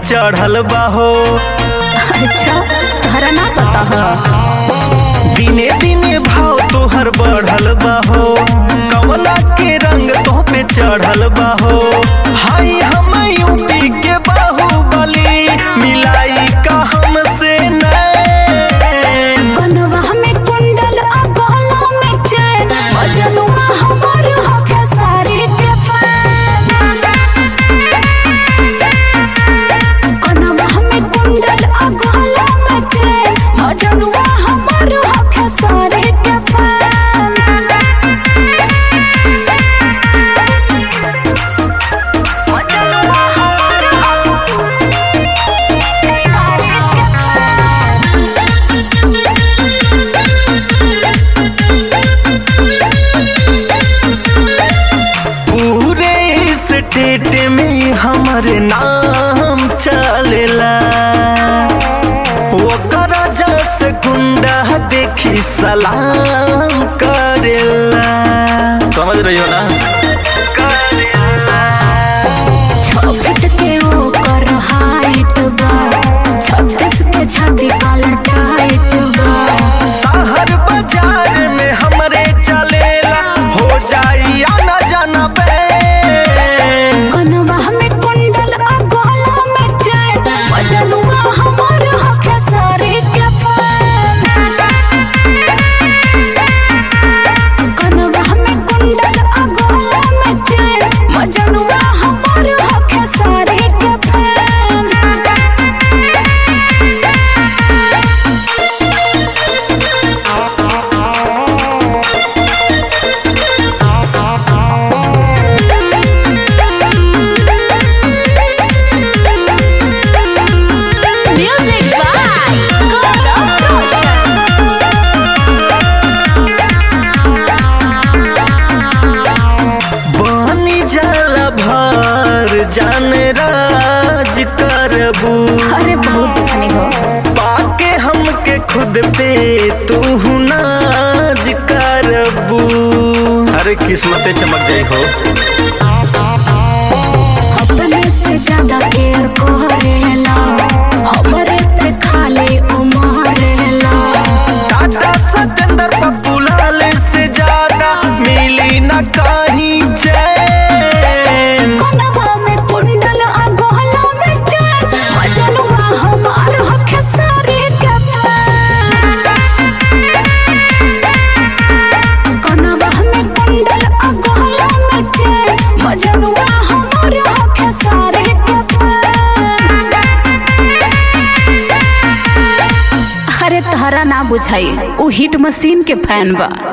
चढ़ल बाहो अच्छा तहरा ना पता है दिने दिने भाव तोहर बढ़ल बाहो कमला के रंग तो पे चढ़ल बाहो हाय हम यूपी के बाहुबली मिलाई का हमसे नैन कनवा में कुंडल आ गला में चैन मजनुआ हमर होके सारी के फैन कनवा में कुंडल आ गला में चैन मजनुआ हमर होके सारी के फैन मजनुआ हमर पूरे स्टेट में हमर नाम चलेला ओकर जस गुंडा देखी सलाम करेला समझ रही हो ना छब्बीस के ओकर हाइट बा छत्तीस के छाती काला टाइट बा शहर बाजार में हमरे चलेला हो जाई आना जाना पे कनवा में कुंडल आ गला में चैन मजनुआ हमर होके सारी के फैन कनवा में कुंडल आ गला में चैन मजनुआ हमर होके सारी के fan Music by Gaurav Roshan. बनी जाला भर जान राज करबू अरे बहुत देखनी हो पाके हमके खुद पे तू नाज करबू अरे किस्मतें चमक जाई हो अपने से ज्यादा केयर करेला हमरे पे खाली उमरेला टाटा सतेंद्र पप्पू लाल से ज्यादा मिली न कहीं चैन कनवा में कुंडल आ गला में चैन मजनुआ हमार हके सारी के फैन कनवा में कुंडल आ गला में चैन मजनुआ हमार हके सारी के फैन अरे तहरा ना बुझाई उ हिट मशीन के फैन बा